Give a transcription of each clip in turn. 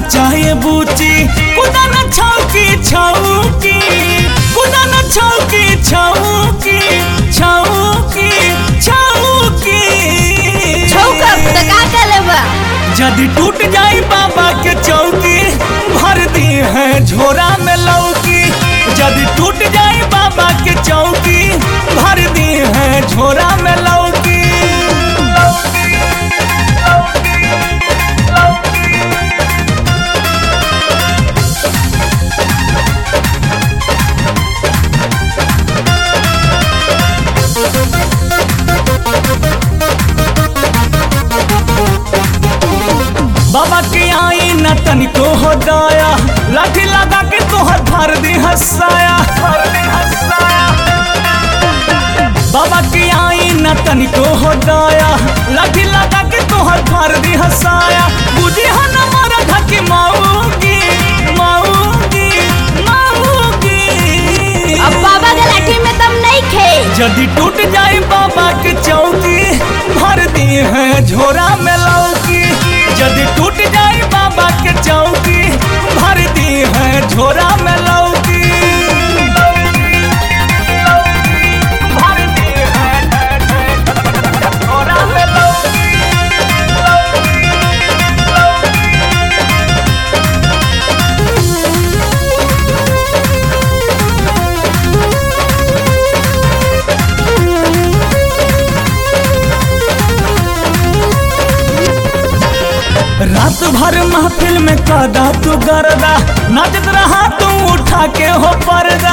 चाहे बूची कुदा न छौकी छौकी कुदा न छौकी छौकी छौकी छौकी छौका त का करे बा यदि टूट जाई बाबा के चौकी भर दी है झोरा में लौकी यदि टूट जाई बाबा के चौकी भर दी है झोरा में लौकी बाबा के आई न तनिको हो दाया लाठी लगा के तोहर भर दी हंसाया भर दी हंसाया बाबा के आई न तनिको हो दाया लाठी लगा के तोहर भर दी हंसाया बुझी हो न मारा धके माऊगी माऊगी माऊगी अब बाबा के लाठी में दम नहीं खे यदि टूट जाए बाबा के चौकी भर दी है झोरा में लौकी यदि टूट जाए बाबा के चौकी भर दी है झोरा में लौकी भर दी है झोरा में लौकी रात भर महफिल में कदा तू गरदा नाचत रहा तू उठा के हो पर्दा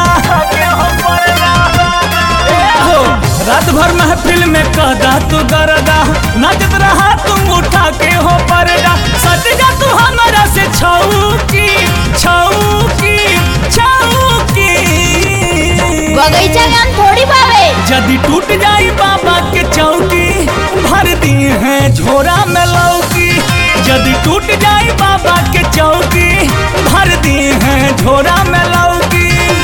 ए हो, रात भर महफिल में कदा तू गरदा नाचत रहा तू उठा के हो पर्दा सट जा तू हमारा से छौकी छौकी छौकी बगीचा में हम थोड़ी बावे यदि टूट जाई बाबा के चौकी भर दी है झोरा में लौकी यदि टूट जाई बाबा के चौकी भर दी है झोरा में लौकी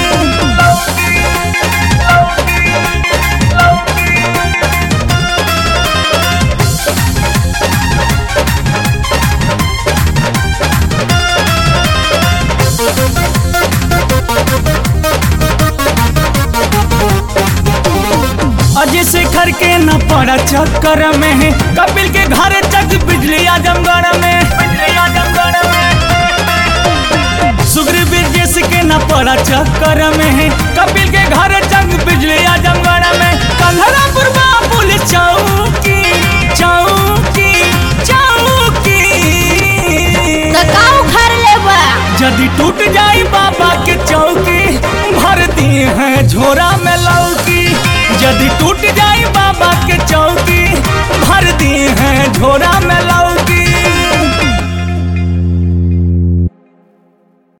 अजय शेखर के न पड़ा चक्कर में है कपिल के घर चक बिजली आजमगढ़ में बिजली आजमगढ़ में सुग्रीव ब्रजेश के न पड़ा चक्कर में है कपिल के घर चक बिजली आजमगढ़ में कंधरा पुरबा पुलिस चौकी चौकी चौकी त का उखाड़ ले बा यदि टूट जाई बाबा के चौकी भर दी है झोरा में लौकी यदि टूट जाई बाबा के चौकी भर दी है झोरा में लौकी